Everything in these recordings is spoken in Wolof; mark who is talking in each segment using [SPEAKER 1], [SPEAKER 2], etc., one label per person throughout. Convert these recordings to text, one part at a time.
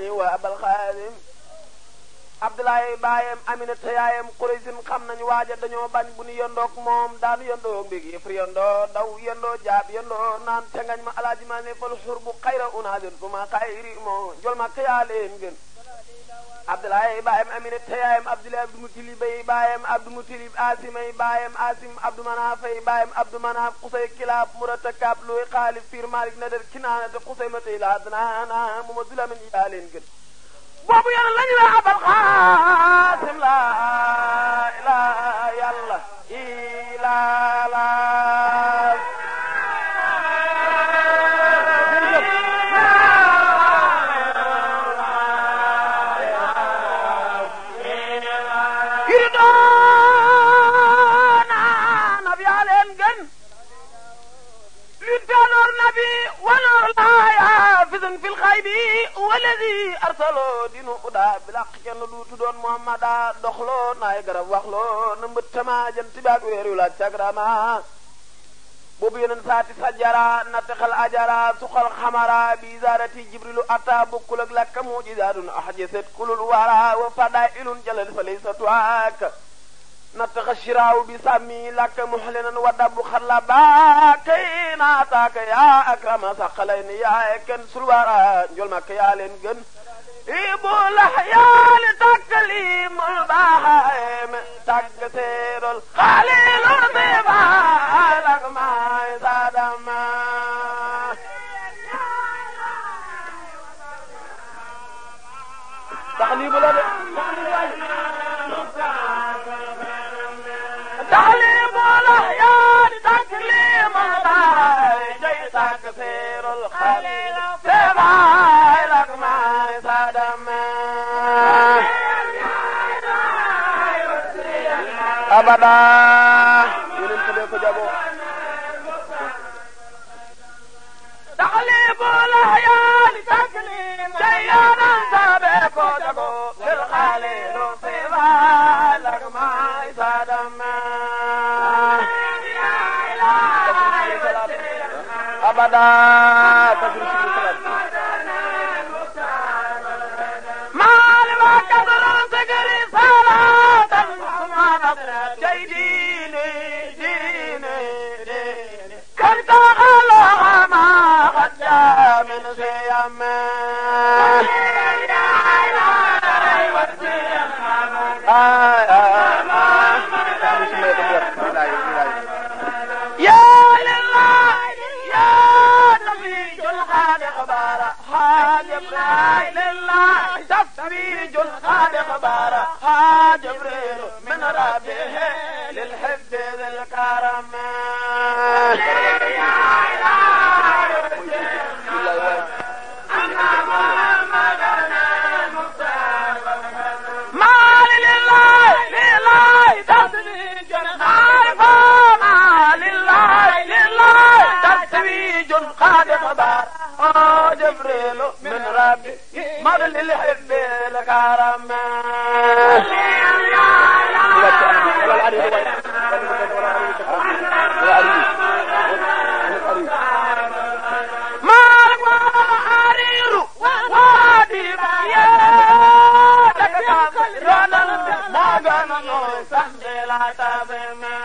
[SPEAKER 1] wa abal xaadim abdoulaye baayam aminata yaayam quraysin xam nañu waaja dañoo bañ bu ñu yondoog moom daanu yondoo mbég yëfri yondoo daw yondoo jaab yondoo naan tengañ ma alaaji maa ne fal xur bu xayra unaadir tuma xayri moo jol ma kayaa leen gën abdoulaye baayam aminata yaayam abdoulaye abdou mutalib baayam abdou mutalib asimay baayam asim abdou manafay baayam abdou manaf xusay kilaab murata kaab luy xaalif fiir malik nadar kinaanate xusay ma tey laa danaana mu ma dulamin yaa leen gën boobu yàlla lañu la abal xaasim la ilaha yàlla ila la yiri doona nabi yaa leen gën للدانور نبي ونور لا يافز في الخيب والذي ارسلوا دينو ادا بلاق كن لو تدون محمد دخلو ناي غرب واخلو نمبتما جنت باك ويرو لا تاغراما بوب ينن ساتي سجرا نتخل اجرا سخل خمرا بزارتي جبريل اتا بكل لك معجزات احجست كل الورى وفضائل جلل فليس تواك نتخ الشراو بسامي لك محلنا ودب خلبا كينا تاك يا أكرم ثقلين يا كن سلوارا جول مك يا لنجن إبو لحيال تكليم البهائم تكسير الخليل الضبا لك ما يزادما تقليب لك تعليم الأحيان تكليم الداعي جي تكسير الخليل سمع لك ما يصدم أبدا ينم تبيكو جابو تعليم الأحيان تكليم جيانا تبيكو جابو للخليل سمع لك ما يصدم أبدا ما لما كثر سكري صلاة ثم جاي ديني ديني ديني كنت على ما قد جاء من سيام آه آه يا لله يا نبي الخالق بارا حاجب لا لله تفريج الخالق بارا حاجب من ربه للحب ذي الكرم ما لله لله تفريج الخالق ما لله لله تتويج خالق بار آه جبريل من ربي مر للحب الكرم مالك وحرير وادي يا تكتب رنن ما غنن سندلا تبما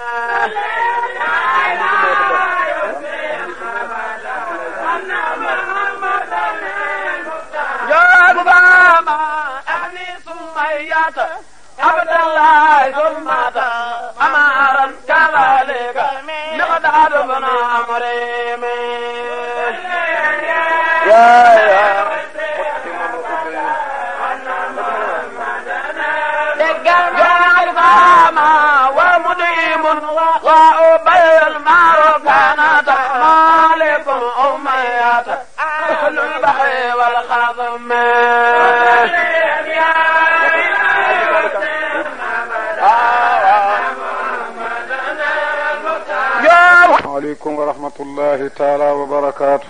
[SPEAKER 1] يا بابا أهني سميات عبد الله ظلمات أمارا كذلك مقدار بن عمري يا يا دقل فاما ومديم وأبي المار كانت مالك أميات أهل البحر والخضم
[SPEAKER 2] عليكم ورحمة الله تعالى وبركاته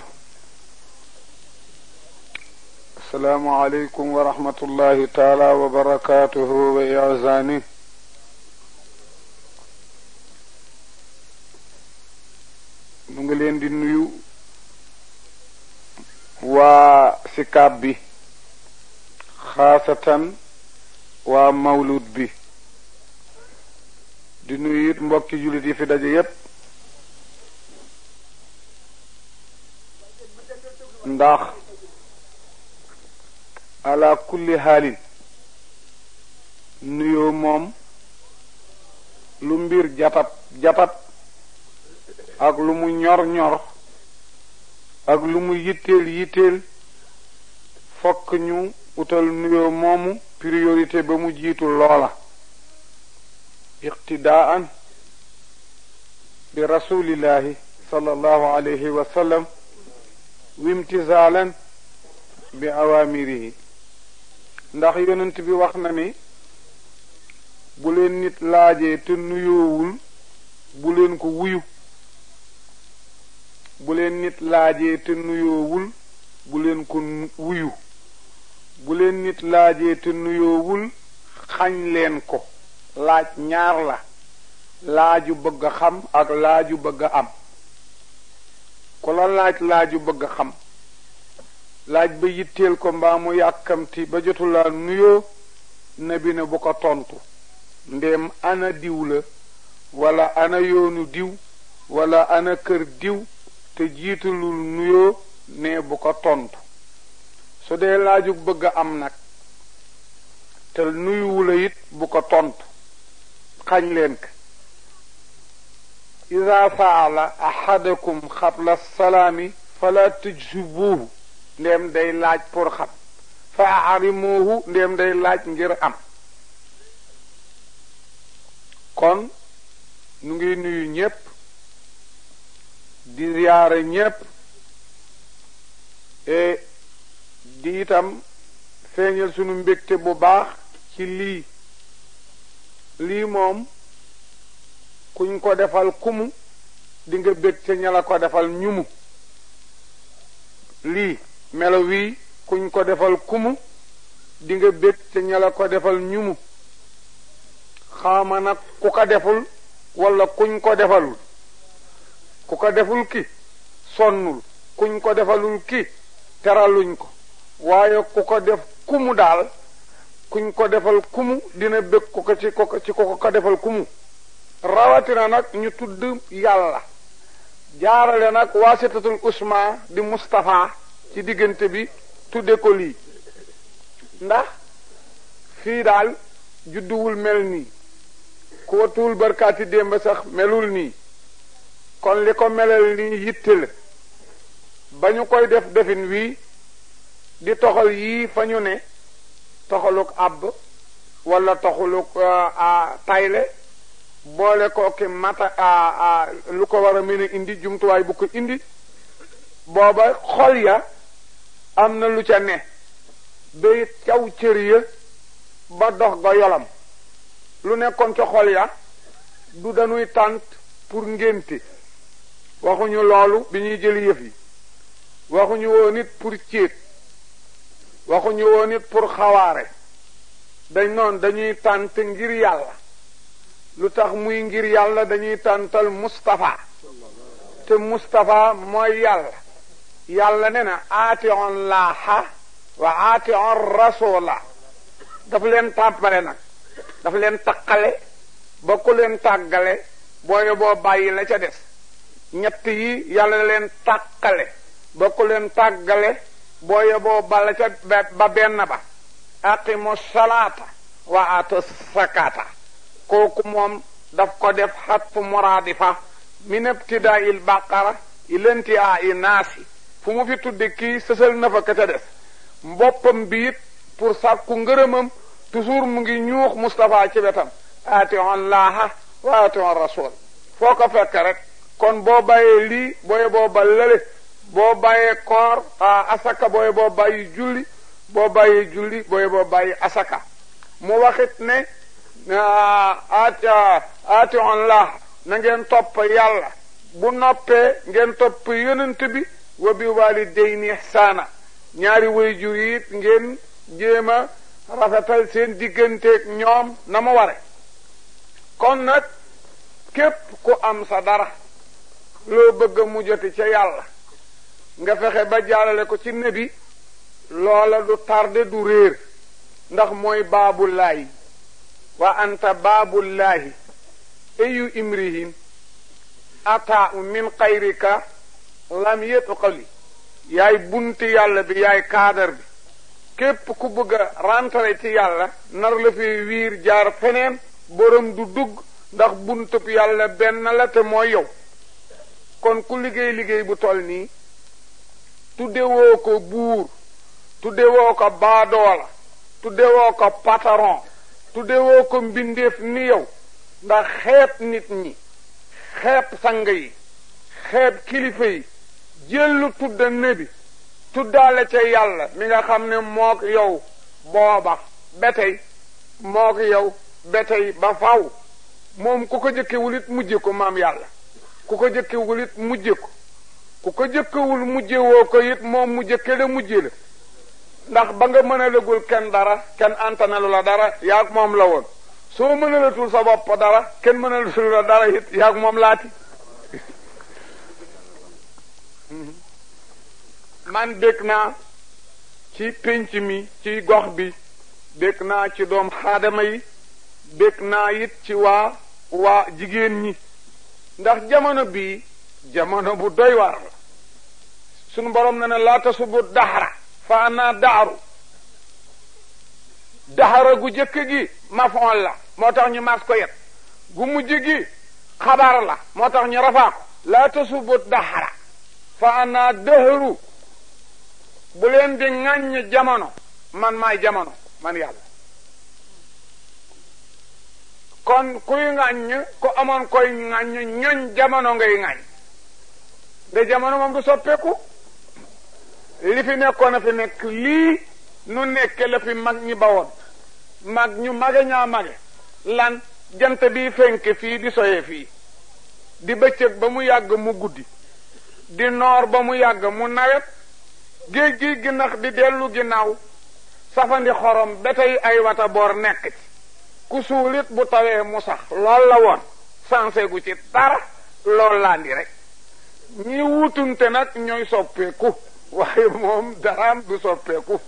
[SPEAKER 2] السلام عليكم ورحمة الله تعالى وبركاته وإعزانه nu ngi leen di nuyu waa sikaab bi xaasatan waa mawlud bi di nuyu it mbokki jullit yi fi daje yépp ndax ala kulli xaalin nuyoo moom lu mbir jatat jatat ak lu mu ñor ñor ak lu mu yitteel yitteel fokk ñu utal nuyoo moomu priorité ba mu jiitu loola iqtidaan bi rasulillahi sallallahu alayhi wa sallam wimtisaalan bi awamirihi ndax yonent bi wax na ni bu leen nit laajee te nuyoowul bu leen ko wuyu bu leen nit laajee te nuyoowul bu leen ko wuyu bu leen nit laajee te nuyoowul xañ leen ko laaj ñaar la laaju bëgg a xam ak laaju bëgg a am ku la laaj laaju bëgg a xam laaj ba yitteel ko mbaa mu yàkkamti ba jotulaa nuyoo nabi ne bu ko tontu ndéem ana diw la wala ana yoonu diw wala ana kër diw te jiitalul nuyoo ne bu ko tontu su dee laajug bëgg a am nag te nuyuwula it bu ko tontu xañ leen ko ida faala ahadakum xabla salaami fala tujsibuuhu ndéem day laaj pour xam fa arimuuhu ndéem day laaj ngir am kon nu ngi nuyu ñépp di ziyaare ñépp e di itam feeñal sunu mbégte bu baax ci lii lii moom kuñ ko defal kumu di nga bég ca ña la ko defal ñumu lii melo wii kuñ ko defal kumu di nga bég ca ña la ko defal ñumu xaama nag ku ko deful wala kuñ ko defalul ku ko deful ki sonnul kuñ ko defalul ki teraluñ ko waaye ku ko def kumu daal kuñ ko defal kumu dina bëgg ku ko ci ko ci ko ko defal kumu rawatina nag ñu tudd yàlla jaarale nag waasitatul usma di Mustapha ci diggante bi tudde ko lii ndax fii daal judduwul mel nii ku watuwul barkaati démb sax melul nii kon li ko melal nii yitte la ba ñu koy def defin wii di toxal yii fa ñu ne toxaluk àbb wala toxaluk tayle boole ko ki mata lu ko war a mën a indi jumtuwaay bu ko indi booba xol ya am na lu ca ne day caw cër ya ba dox ga yolam lu nekkoon ca xol ya du dañuy tànt pour ngénte waxuñu loolu bi ñuy jël yëf yi waxuñu woon nit pour céet waxuñu woon nit pour xawaare dañ noon dañuy tànt ngir yàlla lu tax muy ngir yàlla dañuy tàntal Mustapha te Mustapha mooy yàlla yàlla ne na aati on laaha wa aati on rasula daf leen tàppale nag daf leen taqale ba ku leen tàggale booye boo bàyyi la ca des ñett yi yàlla leen tàqale ba ku leen tàggale booye boo bala ca ba benn ba aqimu salaata wa aatu sakata kooku moom daf ko def xatfu muraadifa min ibtidaa il baqara ilanti a i naasi fu mu fi tudde kii sësal na fa ka ca des mboppam bi it pour sàkku ngërëmam toujours mu ngi ñuux Moustapha ci wetam aati on laaha wa aati on rasul foo ko fekk rek kon boo bàyyee lii booye boo ba lële boo bàyyee koor asaka booye boo bàyyi julli boo bàyyee julli booye boo bàyyi asaka mu waxit ne aati aati on laaha na ngeen topp yàlla bu noppee ngeen topp yonent bi wa bi walidayni ihsaana ñaari waajur yi it ngeen jéem a rafetal seen digganteeg ñoom na mu ware kon nag képp ku am sa dara loo bëgg mu joti ca yàlla nga fexe ba jàllale ko ci nebi loola du tarde du réer ndax mooy baabullaahi wa anta baabullaahi ayu imrihin ata min xayrika lam yetqali yaay bunti yàlla bi yaay kaadar bi képp ku bëgg a rentrer ci yàlla nar la fi wiir jaar feneen borom du dugg ndax buntub yàlla benn la te mooy yow kon ku liggéey liggéey bu toll nii tuddewoo ko buur tuddewoo ko baadoola tuddewoo ko patron tuddewoo ko mbindeef ni yow ndax xeeb nit ñi xeeb sang yi xeeb kilifa yi jëllu tudda nebi tuddaale ca yàlla mi nga xam ne mook yow booba ba tey mook yow ba tey ba faw moom ku ko jëkkewul it mujje ko maam yàlla ku ko jëkkewul it mujje ko ku ko jëkkewul mujje woo ko it moom mu jëkke la mujje la ndax ba nga mën a lëgul kenn dara kenn antanalu la dara yaag moom la woon soo mën a latul sa bopp dara kenn mën a latul la dara it yaag moom laati man dégg naa ci pénc mi ci gox bi dégg naa ci doom xaadama yi dégg naa it ci waa waa jigéen ñi ndax jamono bii jamono bu doy waar la sunu borom na ne laa tasubu daxara fa ana daaru daxara gu jëkk gi mafoon la moo tax ñu mas ko yet gu mujj gi xabar la moo tax ñu rafaa ko laa tasubu daxara fa ana dëhëru bu leen di ŋàññ jamono man maay jamono man yàlla kon kuy ŋàññ ku amoon koy ŋàññ ñoñ jamono ngay ŋàññ de jamono moom du soppeeku li fi nekkoon a fi nekk lii nu nekke la fi mag ñi bawoon mag ñu mage ñaa mage lan jant bi fenke fii di soye fii di bëccëg ba mu yàgg mu guddi di noor ba mu yàgg mu nawet géej gi ginnax di dellu ginnaaw safandi xorom ba tey ay wata boor nekk ci ku suulit bu tawee mu sax lool la woon sansé gu ci dara lool laa ndi rek ñi wutunte nag ñooy soppeeku waaye moom daraam du soppeeku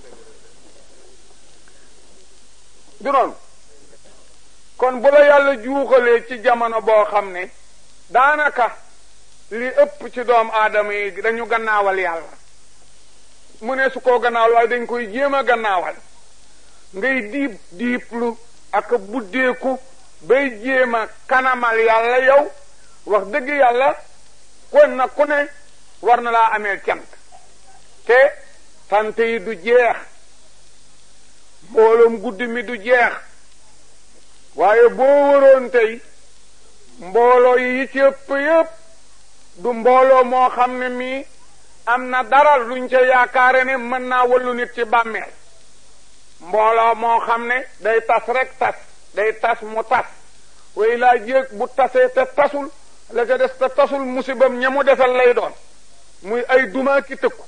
[SPEAKER 2] du noonu kon bu la yàlla juuxalee ci jamono boo xam ne daanaka li ëpp ci doom aadama yi dañu gannaawal yàlla mu ne su koo gannaawal waaye dañ koy jéem a gannaawal ngay diib diiblu ak buddeeku bay jéem a kanamal yàlla yow wax dëgg yàlla kon na ku ne war na laa amee cant te sant yi du jeex mbooloom guddi mi du jeex waaye boo waroon tey mbooloo yi ci ëpp yëpp du mbooloo moo xam ne mii am na dara luñ ca yaakaare ne mën naa wallu nit ci bàmmeel mbooloo moo xam ne day tas rek tas day tas mu tas way laa jéeg bu tasee te tasul la ca des te tasul musibam ña mu desal lay doon muy ay duma ki tëkku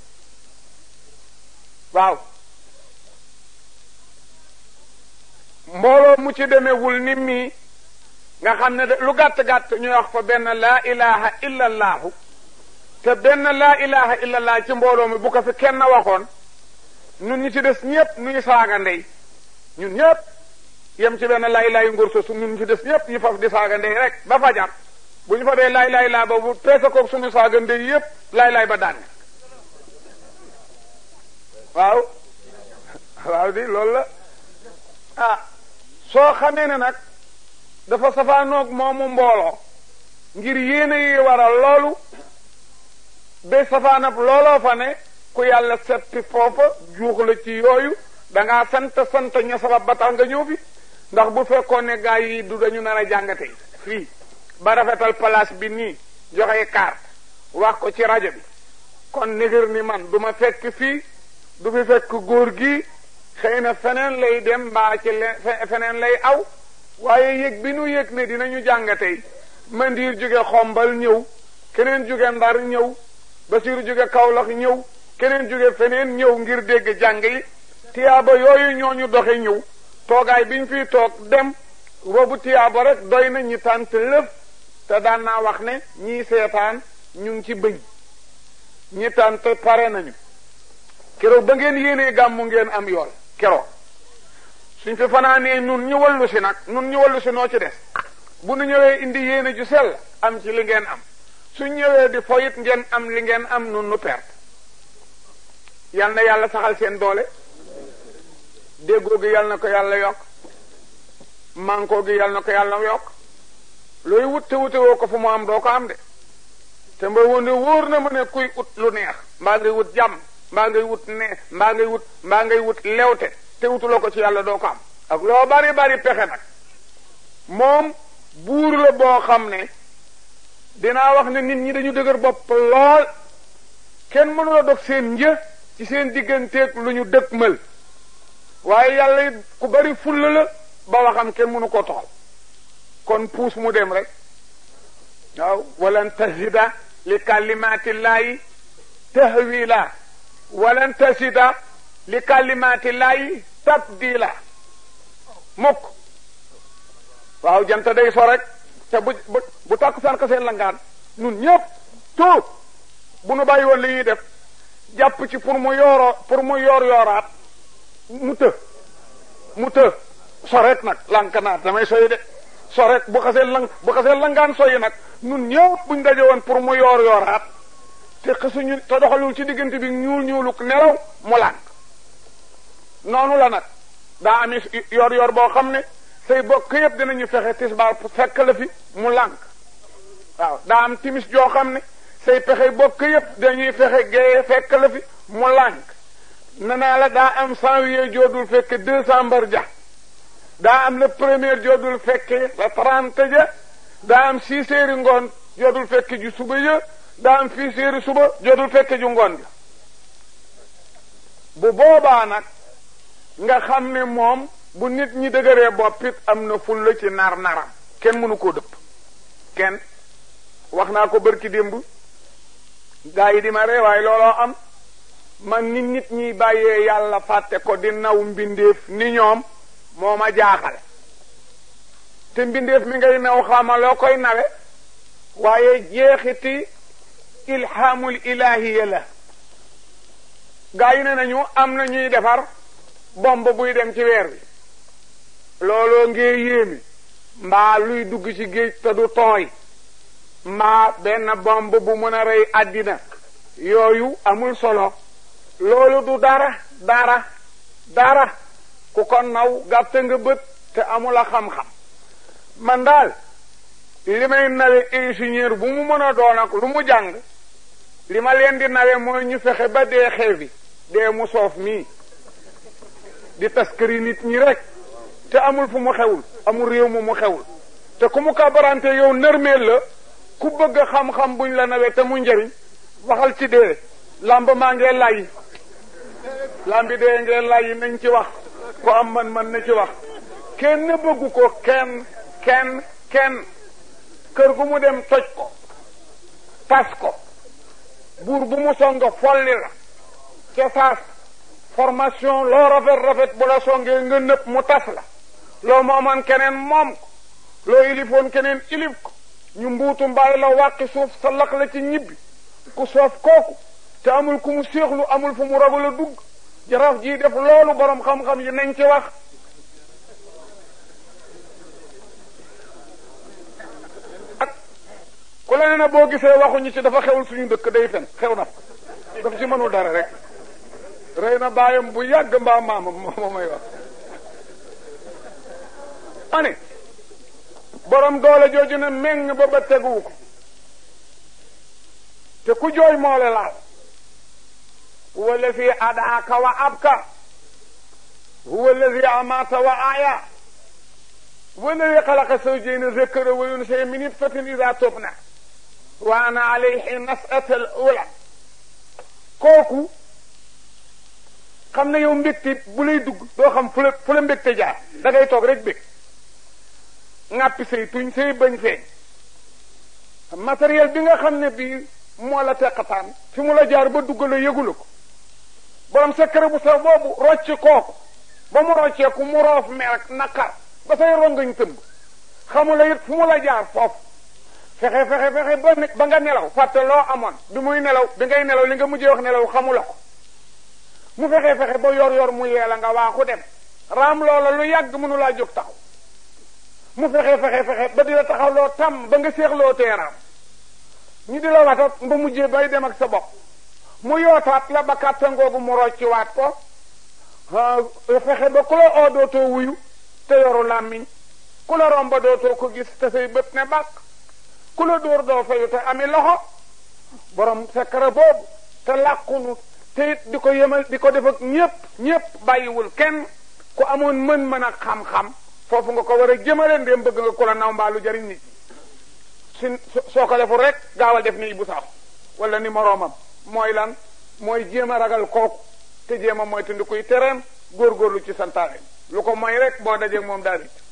[SPEAKER 2] waaw mbooloo mu ci demewul ni mii nga xam ne lu gàtt-gàtt ñu wax fa benn laa ilaha illa allaahu te benn laa ilaha illa allah ci mbooloo mi bu ko fi kenn waxoon ñun ñi ci des ñëpp nuy saaga ndey ñun ñëpp yem ci benn laa ilaha yu ngor sosu ñun ñi ci des ñëpp ñu faf di saaga ndey rek ba fajar bu ñu fa dee laay laay laa boobu peese koog suñu saaga ndey yëpp laay laay ba daan waaw waaw di loolu la ah soo xamee ne nag dafa safaanoog moomu mbooloo ngir yéene yi waral loolu ba safaanab looloo fa ne ku yàlla seppi foofa juux la ci yooyu dangaa sant sant ña sabab ba tax nga ñëw fi ndax bu fekkoon ne gaa yi du dañu nar a jàngate fii ba rafetal place bi nii joxe carte wax ko ci rajo bi kon nigir ni man du ma fekk fii du fi fekk góor gi xëy na feneen lay dem mbaa ci feneen lay aw waaye yëg bi nu yëg ne dinañu jàngatey mandiir jóge xombal ñëw keneen jóge ndar ñëw basiru jóge kawlax ñëw keneen jóge feneen ñëw ngir dégg jàng yi tiyaaba yooyu ñooñu doxe ñëw toogaay biñ fiy toog dem boobu tiyaaba rek doy na ñi tànt lëf te daan naa wax ne ñii seetaan ñu ngi ci bëñ ñi tànt pare nañu keroog ba ngeen yéenee gàmmu ngeen am yool keroog suñ fi fanaanee nun ñu wallu si nag nun ñu wallu si noo ci des bu nu ñëwee indi yéene ju sell am ci li ngeen am suñ ñëwee di foyit ngeen am li ngeen am nun nu perte yal na yàlla saxal seen doole déggoo gi yal na ko yàlla yokk mànkoo gi yal na ko yàlla yokk looy wut te wute woo ko fu mu am doo ko am de te mba wonde wóor na ma ne kuy ut lu neex mbaa ngay wut jàmm mbaa ngay wut ne mbaa ngay wut mbaa ngay wut lewte te wutuloo ko ci yàlla doo ko am ak loo bari bari pexe nag moom buur la boo xam ne dinaa wax ne nit ñi dañu dëgër bopp lool kenn mënula dog seen një ci seen digganteeg lu ñu dëkkmal waaye yàlla it ku bari fulla la ba waxam kenn mënu koo toxal kon puus mu dem rek waaw walan tasida li kalimatillahi tahwila walan tasida li kalimatillahi tabdila mukk waaw jant day so rek te bu bu bu tàkk saan seen langaan nun ñëpp tout bu nu bàyyi woon li ñuy def jàpp ci pour mu yooroo pour mu yoor yooraat mu të mu të so rek nag lankanaat damay soy de so rek bu xasee lang bu xasee langaan soyi nag nun ñëpp buñ daje woon pour mu yoor yooraat te xasuñu te doxalul ci diggante bi ñuul ñuuluk nelaw mu lànk noonu la nag daa ami yor yor boo xam ne say bokk yëpp dinañu fexe tisbaar fekk la fi mu lànk waaw daa am timis joo xam ne say pexe bokk yëpp dañuy fexe géeye fekk la fi mu lànk ne naa la daa am janvier joodul fekke décembre ja daa am le premier joodul fekke la trente ja daa am six heures ngoon joodul fekke ju suba ja daa am six heures suba joodul fekke ju ngoon ja bu boobaa nag nga xam ne moom bu nit ñi dëgëree boppit am na fulla ci nar naram kenn mënu koo dëpp kenn wax naa ko bërki démb gaa yi di ma ree waaye looloo am man nit nit ñi bàyyee yàlla fàtte ko di naw mbindeef ni ñoom moo ma jaaxal te mbindeef mi ngay naw xama loo koy nawe waaye jeexiti ilhaamul ilahiya la gaa yi ne nañu am na ñuy defar bomb buy dem ci weer bi looloo ngee yéemi mbaa luy dugg ci géej te du tooy mbaa benn bomb bu mën a rey àddina yooyu amul solo loolu du dara dara dara ku ko naw gàtt nga bët te amul a xam-xam man daal li may nawe ingénieur bu mu mën a doon ak lu mu jàng li ma leen di nawe mooy ñu fexe ba dee xeewi dee mu soof mii di taskari nit ñi rek te amul fu mu xewul amul réew mu mu xewul te ku mu kabarante yow nërmeel la ku bëgg xam-xam buñ la nawee te mu njëriñ waxal ci dee lamb maa ngee lay lambi dee ngee lay nañ ci wax ko am man man na ci wax kenn bëggu ko kenn kenn kenn kër gu mu dem toj ko tas ko buur bu mu songa folli la ca saas formation loo rafet rafet bu la songee nga nëpp mu tas la loo moomoon keneen moom ko loo ilifoon keneen ilif ko ñu mbuutu mbaay la wàqi suuf sa laq la ci ñibbi ku soof kooku te amul ku mu séexlu amul fu mu ragal a dugg jaraaf jii def loolu borom xam-xam yi nañ ci wax ak ku la ne na boo gisee waxuñu ci dafa xewul suñu dëkk day fen xew na daf ci mënul dara rek rey na baayam bu yàgg mbaa maamam moo may wax ani borom doole jooju ne meng ba ba teguwu ko te ku jooy moo la laal huwa allazi adaaka wa abka huwa allazi amaata wa aya huwa allazi xalaqa zawjayni zakara wa unsa min nutfatin ida tubna wa ana alayhi nas'ata al ula kooku xam ne yow mbégte bu lay dugg doo xam fu la fu la mbégte jaar da ngay toog rek bég ŋàppi say tuñ say bañ feeñ matériel bi nga xam ne bii moo la teqataan fi mu la jaar ba dugg la yëgula ko borom secret bu sax boobu rocc kooku ba mu rocceeku mu roof mer ak naqar ba say rongañ tëmb xamula it fu mu la jaar foofu fexe fexe fexe ba ne ba nga nelaw fàtte loo amoon bi muy nelaw bi ngay nelaw li nga mujjee wax nelaw xamula ko mu fexe fexe ba yor yor mu yeela nga waaxu dem raam loola lu yàgg mënu laa jóg taxaw mu fexe fexe fexe ba di la taxaw loo tam ba nga seexloo teeraam ñu di la watat ba mujjee bay dem ak sa bopp mu yootaat la ba kàttangoogu mu rocciwaat ko fexe ba ku la oo dootoo wuyu te yoru làmmiñ ku la romba dootoo ko gis te say bët ne bàkk ku la dóor doo fayu te ami loxo borom sekkara boobu te làqunu te it di ko yemal di ko def ak ñépp ñépp bàyyiwul kenn ku amoon mën-mën ak xam-xam foofu nga ko war a jëmale ndéem bëgg nga ku la naw mbaalu jariñ nit ñi su soo ko deful rek gaawal def ni Ibou Sakho wala ni moroomam mooy lan mooy jéem a ragal kooku te jéem a mooy tundi kuy tereem góorgóorlu ci santaane lu ko mooy rek boo dajeeg moom daal it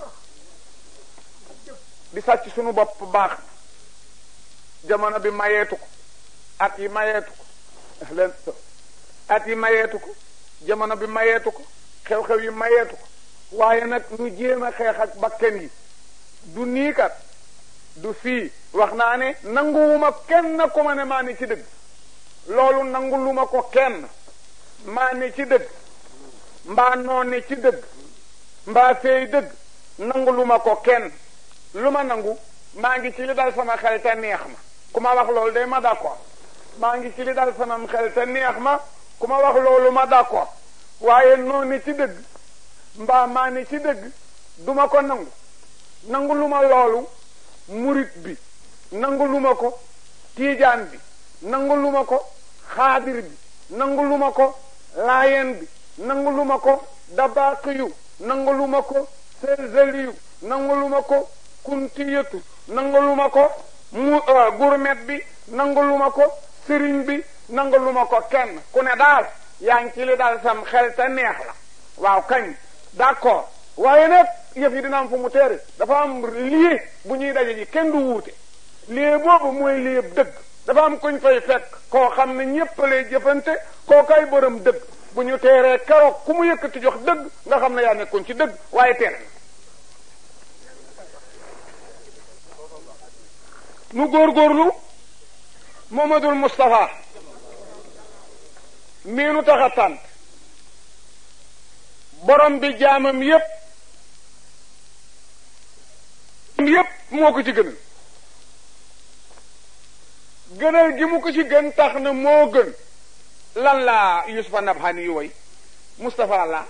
[SPEAKER 2] di sàcc sunu bopp baax na jamono bi mayeetu ko at yi mayeetu ko leen at yi mayeetu ko jamono bi mayeetu ko xew-xew yi mayeetu ko waaye nag nu jéem a xeex ak bakken yi du nii kat du fii wax naa ne nanguwuma kenn ku ma ne maa ne ci dëgg loolu nangu lu ma ko kenn maa ne ci dëgg mbaa noo ne ci dëgg mbaa feey dëgg nangu lu ma ko kenn lu ma nangu maa ngi ci li dal sama xel te neex ma ku ma wax loolu day ma d'accord maa ngi ci li dal sama xel te neex ma ku ma wax loolu ma d'accord waaye noo ne ci dëgg mbaa maa ne ci dëgg duma ko nangu nangu lu ma loolu murit bi nangu lu ma ko tiijaan bi nangu lu ma ko xaadir bi nangu lu ma ko laayeen bi nangu lu ma ko dabaaqiyu nangu lu ma ko selzeliyu nangu lu ma ko kuntiyatu nangu lu ma ko mu gurmet bi nangu lu ma ko sëriñ bi nangu lu ma ko kenn ku ne daal yaa ngi ci li daal sam xel te neex la waaw kañ d'accord waaye nag yëf yi dina am fu mu teere dafa am lii bu ñuy daje ji kenn du wuute lii boobu mooy lii dëgg dafa am kuñ fay fekk koo xam ne ñépp lay jëfante koo kay borom dëgg bu ñu teeree keroog ku mu yëkkati jox dëgg nga xam ne yaa nekkoon ci dëgg waaye teere nu góorgóorlu Momadul Moustapha mii nu tax a tànt borom bi jaamam yépp yépp moo ko ci gënal gënal gi mu ko ci gën tax na moo gën lan la Yusufa Nabhani yu woy Moustapha la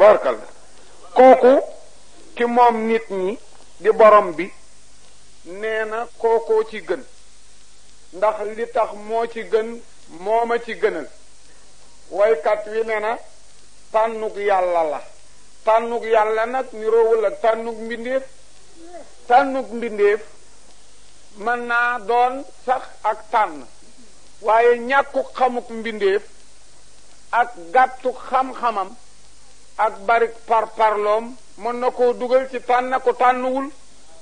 [SPEAKER 2] tabarkal kooku ki moom nit ñi di borom bi nee na kookoo ci gën ndax li tax moo ci gën mooma ci gënal waykat wi ne na tànnug yàlla la tànnug yàlla nag niroowul ak tànnug mbindeef tànnug mbindeef mën naa doon sax ak tànn waaye ñàkku xamuk mbindeef ak gàttu xam-xamam ak barik par parloom mën na koo dugal ci tànn ko tànnuwul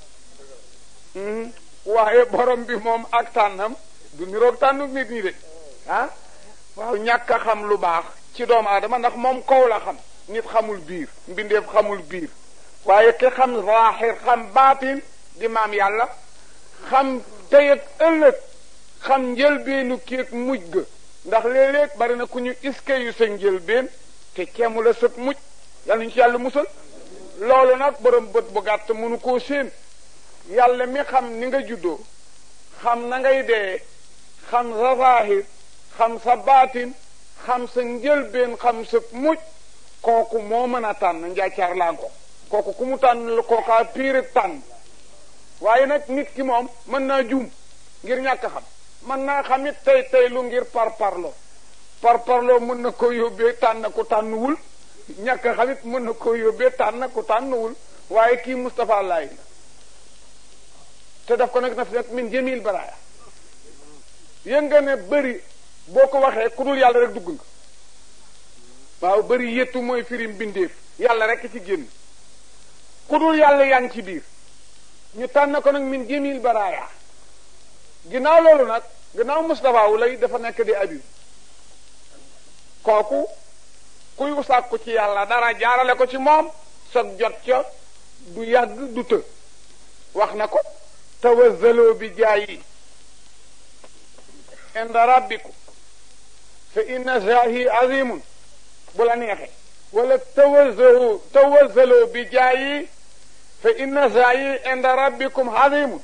[SPEAKER 2] waaye borom bi moom ak tànnam du niroog tànnuk nit ñi de ah waaw ñàkk a xam lu baax ci doomu aadama ndax moom kaw la xam nit xamul biir mbindeef xamul biir waaye ki xam zaaxir xam baatin di maam yàlla xam tey ak ëllëg xam njëlbeenu kéeg mujj ga ndax léeg-léeg bari na ku ñu iske yu sa njëlbeen te ceemu la sëg mujj yàlla ñu ci yàlla musal loolu nag borom bët bu gàtt mënu koo séen yàlla mi xam ni nga juddoo xam na ngay dee xam sa zaahir xam sa baatin xam sa njëlbeen xam sa mujj kooku moo mën a tànn njaacaar laa ko kooku ku mu tànn la kookaa piiri tànn waaye nag nit ki moom mën naa juum ngir ñàkk xam mën naa xamit tey tey lu ngir par parloo par parloo mën na ko yóbbee tànn ku tànnuwul ñàkk xamit mën na ko yóbbee tànn ku tànnuwul waaye kii Moustapha Laay la te daf ko nag na fi nag min jamil baraaya yëg nga ne bëri boo ko waxee ku dul yàlla rek dugg nga waaw bëri yettu mooy firim bindeef yàlla rek ci génn ku dul yàlla yaa ngi ci biir ñu tànn ko nag min jamil baraaya ginnaaw loolu nag ginnaaw Moustapha wu lay dafa nekk di abib kooku kuy sàkku ci yàlla dara jaarale ko ci moom sag jot ca du yàgg du të wax na ko tawazzaloo bi jaayi inda rabbikum fa inna zaahi azimun bu la neexee wala tawazzaloo tawazzaloo bi jaayi fa inna zaahi inda rabbikum azimun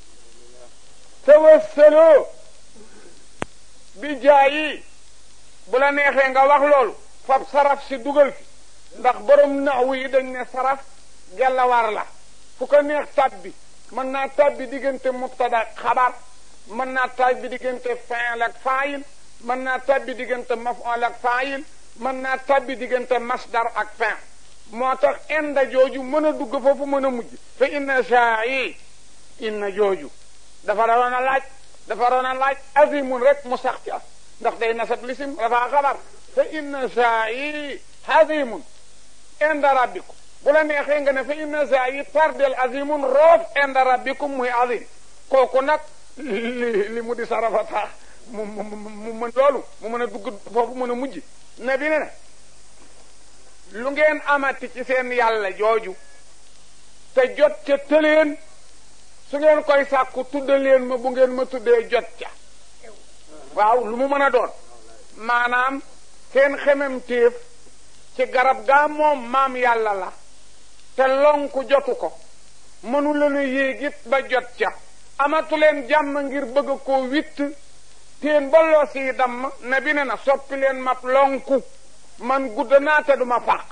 [SPEAKER 2] tawassaloo bi jaayi bu la neexee nga wax loolu fab saraf si dugal fi ndax borom naxwu yi dañ ne saraf gellawar la fu ko neex tabbi mën naa tabbi diggante mubtada xabar mën naa tabbi diggante fi'l ak fa'il mën naa tabbi diggante maf'ul ak fa'il mën naa tabbi diggante masdar ak fin moo tax inda jooju mën a dugg foofu mën a mujj fa inna sa'i inna jooju dafa roon a laaj dafa roon a laaj azimun rek mu sax ca ndax day nasab lisim dafa xabar fa inna sa'i azimun inda rabbikum bu la neexee nga ne fa inna sa'i tardel azimun roof inda rabbikum muy azim kooku nag li li mu di sarafa tax mu mu mu mën loolu mu mën a dugg foofu mën a mujj ne bi ne ne lu ngeen amati ci seen yàlla jooju te jot ca tëleen su ngeen koy sàkku tuddaleen ma bu ngeen ma tuddee jot ca waaw lu mu mën a doon maanaam seen xemem téef ci garab gaa moom maam yàlla la te lonku jotu ko mënu leen a yéegit ba jot ca amatu leen jàmm ngir bëgg koo witt teen ba loos yi damm ne bi ne na soppi leen mab lonku man gudd naa te duma fàq